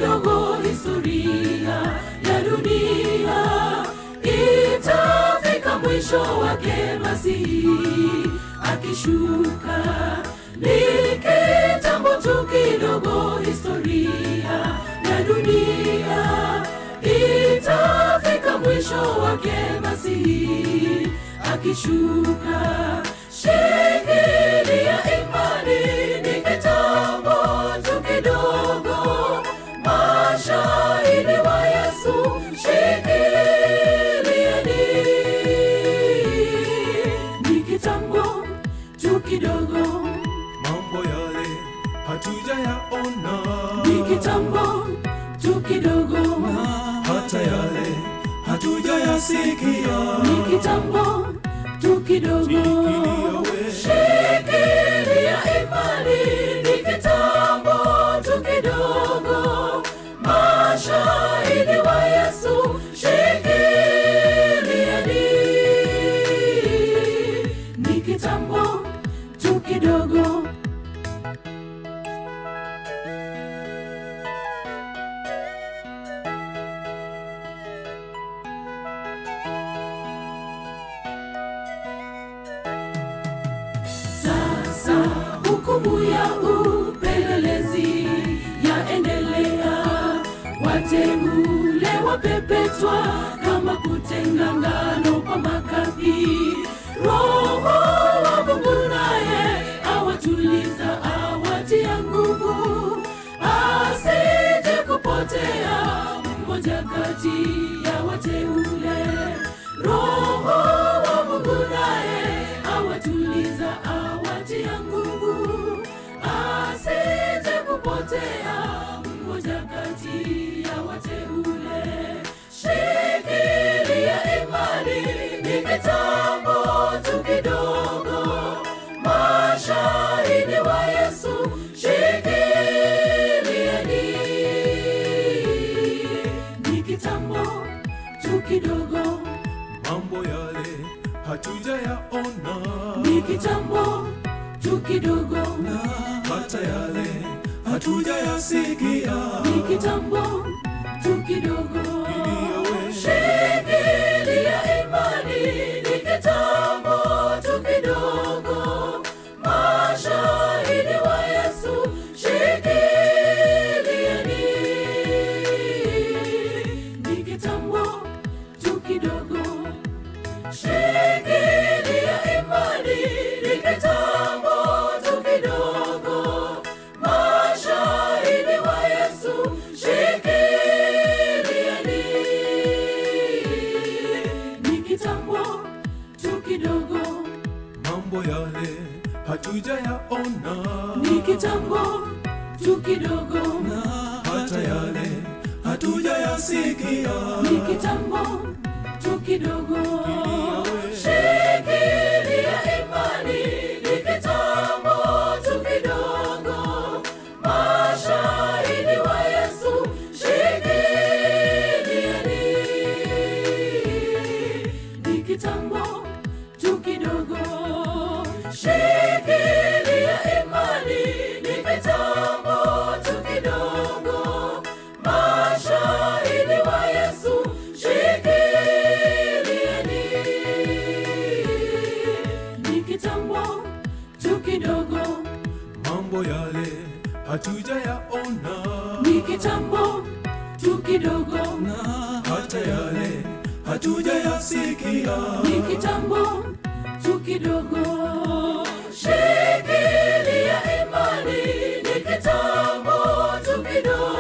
kidogo historia ya dunia itafika mwisho wake masihi akishuka ni kitambo tu kidogo historia ya dunia itafika mwisho wake masihi akishuka shikilia imani ni kitambo tu kidogo mashahidi wa yesu shikilieni ni kitambo tu kidogo mambo yale hatujayaona ni kitambo tu kidogo hata yale hatujayasikia ni kitambo tu kidogo shikilia imani ni kitambo tu kidogo mashahidi wa yesu shikilieni ni kitambo tu kidogo Sasa hukumu ya upelelezi yaendelea, wateule wapepetwa kama kutenga ngano kwa makapi. Roho wa Mungu naye awatuliza, awatia nguvu, asije kupotea mmoja kati ya wateule. Roho wa Mungu naye awatuliza, awatia nguvu, asije kupotea mmoja kati ya wateule. Shikilia imani, ni kitambo tu kidogo, mashahidi wa Yesu, shikilieni, ni kitambo tu kidogo mambo yale hatujayaona ni kitambo tu kidogo, hata yale hatujayasikia ni kitambo tu kidogo. Shikilia imani, ni kitambo tu kidogo, mashahidi wa Yesu, shikilieni, ni kitambo tu kidogo shikilia imani ni kitambo tu kidogo mashahidi wa yesu shikilieni ni kitambo tu kidogo mambo yale hatujayaona ni kitambo tu kidogo hata yale hatujayasikia ni kitambo tu kidogo shikilia imani ni kitambo tu kidogo mashahidi wa yesu shikilieni ni kitambo tu kidogo shikilia imani ni kitambo tu kidogo mashahidi wa yesu shikilieni ni kitambo tu kidogo mambo yale hatujayaona ni kitambo tu kidogo hata yale hatujayasikia ni kitambo tu kidogo shikilia imani ni kitambo tu kidogo